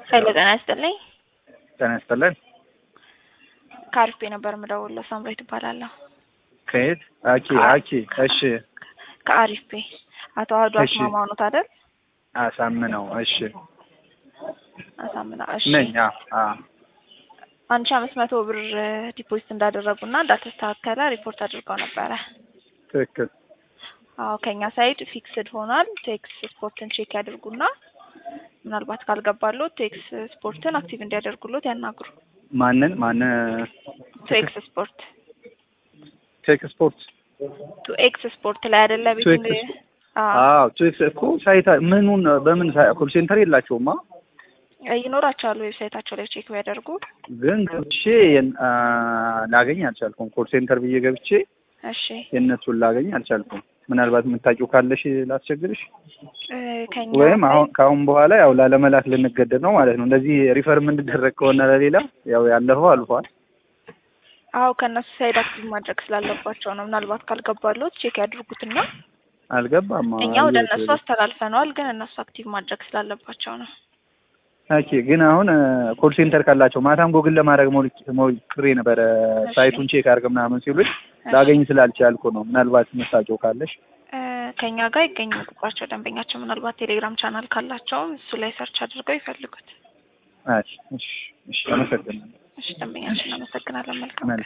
ሄሎ ጤና ይስጥልኝ። ጤና ይስጥልን። ከአሪፍ ነበር የምደውለው። ሳምሬት እባላለሁ። ከየት? አኪ አኪ። እሺ ከአሪፍ ቤ አቶ አህዱ እሺ። አስማማው ኖት አይደል? አሳምነው። እሺ አሳምና እሺ። ነኝ። አ አ አንድ ሺህ አምስት መቶ ብር ዲፖዚት እንዳደረጉና እንዳተስተካከለ ሪፖርት አድርገው ነበረ። ትክክል። አዎ ከኛ ሳይድ ፊክስድ ሆኗል። ቴክስ ስፖርትን ቼክ ያድርጉና ምናልባት ካልገባሎት ቴክስ ስፖርትን አክቲቭ እንዲያደርጉሎት ያናግሩ። ማንን ማን? ቱ ኤክስ ስፖርት ቴክ ስፖርት ቱ ኤክስ ስፖርት ላይ አይደለ ቤት ቱ ኤክስ አዎ ቴክ እኮ ሳይታ ምኑን በምን ኮል ሴንተር የላቸውማ ይኖራቸዋል። ዌብሳይታቸው ላይ ቼክ ቢያደርጉ ግን ገብቼ የን- አ፣ ላገኝ አልቻልኩም። ኮል ሴንተር ብዬ ገብቼ እሺ የእነሱን ላገኝ አልቻልኩም። ምናልባት የምታውቂው ካለሽ ላስቸግርሽ እ፣ ከኛ ወይም ሳይድ- አሁን ከአሁን በኋላ ያው ላለመላክ ልንገደድ ነው ማለት ነው። እንደዚህ ሪፈር የምንደረግ ከሆነ ለሌላ ያው ያለፈው አልፏል። አዎ ከእነሱ ሳይድ አክቲቭ ማድረግ ስላለባቸው ነው። ምናልባት ካልገባሎት ቼክ ያድርጉትና አልገባም። እኛ ወደ እነሱ አስተላልፈነዋል፣ ግን እነሱ አክቲቭ ማድረግ ስላለባቸው ነው። ኦኬ። ግን አሁን ኮል ሴንተር ካላቸው ማታም ጎግል ለማድረግ ሞል- ሞክሬ ነበረ እሺ። ሳይቱን ቼክ አድርግ ምናምን ሲሉኝ ላገኝ ስላልቻልኩ ነው። ምናልባት የምታውቂው ካለሽ እ፣ ከኛ ጋር ይገኙ ቁጥራቸው ደንበኛቸው ምናልባት ቴሌግራም ቻናል ካላቸውም እሱ ላይ ሰርች አድርገው ይፈልጉት። እሺ፣ እሺ፣ እሺ። አመሰግናለሁ። እሺ ደንበኛችን እናመሰግናለን። መልካም መልካም